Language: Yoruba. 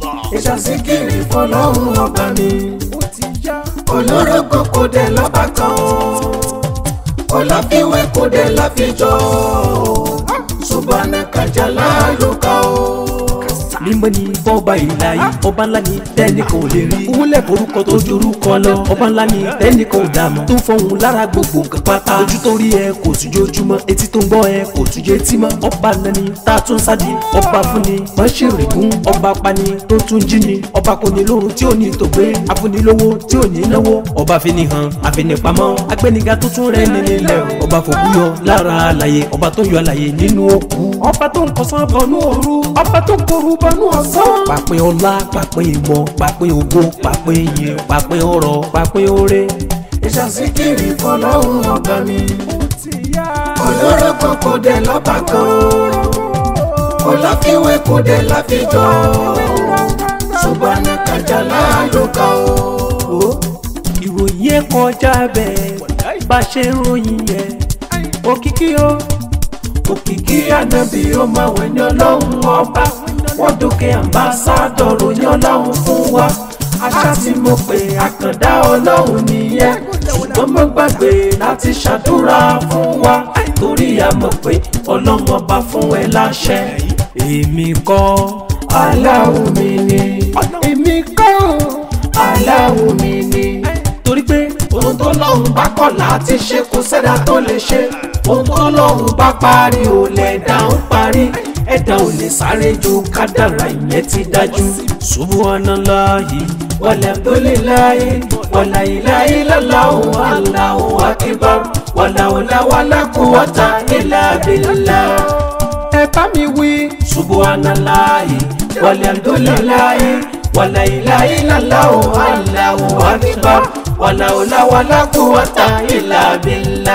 ìṣàsíkiri fọlọ́run ọba mi olórúkọ kò dé lọ́ba kan ọláfíwé kò dé láfijọ́ subhanaka jalaluka o. mímọ́ ni fọ́ba ìlàyé ọba ńlá ni tẹ́ni kò lè rí wúlẹ̀ forúkọ tó jorúkọ lọ ọba ńlá ni tẹ́ni kò dààmú tó fọhùn lára gbogbo nǹkan pátá ojú tó rí ẹ kò tún jójúmọ́ etí tó ń gbọ́ ẹ kò tún jẹ́ tí mọ́ ọba nani tá a tún sádi ọba fúnni wọ́n ṣe rìgún ọba pani tó tún jí ni ọba kò ní lóhun tí ò ní tó gbé afúnilówó tí ò ní náwó ọba fini hàn àfinipamọ́ agbẹniga tó tún rẹ ní nílẹ̀ ọba fòkúyọ lára àlàyé ọba tó yọ àlàyé nínú òkú ọba tó ń kọsán bọnú òru ọba tó ń koru bọnú ọ̀sán. pàpín ọlá pàpín ìmọ̀ pàpín ògo pàpín iyì pàpín ọrọ̀ pàpín oore. ìṣàsíkiri fọlọ́run ọba mi olórúkọ kò dé lọ́ba kan ọláfíwé kò dé láfijọ́ subhanaka jalaluka o. ìròyìn ẹ̀ kọjá bẹ́ẹ̀ bá a ṣe ń ròyìn yẹn òkìkí o òkìkí ànábì ó máa wẹ̀ ní ọlọ́run ọba wọ́n dókè àmbásádọ̀ ròyìn ọlọ́run fún wa aṣá tí mo pè àkàndá ọlọ́run nìyẹn ṣùgbọ́n mo gbàgbé láti ṣàdúrà fún wa torí a mọ̀ pé ọlọ́run ọba fún ẹ láṣẹ. èmi kọ́ aláwo mi ni èmi kọ́ aláwo mi ni torí pé ohun tó lọ́hùn bá kọ̀ láti ṣe kò sẹ́dá tó lè ṣe ohun tó lọ́hùn bá parí ò lẹ̀dá ń parí ẹ̀dá ò lè sáré ju kádàrá ìyẹn ti dájú. subhanallahi walhamdulillahi wala ilaha illallahu allahu akbar wala hawla wala quwwata illa billah. ẹ bá mi wí. subhanallahi walhamdulillahi wala ilaha illallahu allahu akbar wala hawla wala quwwata illa billah.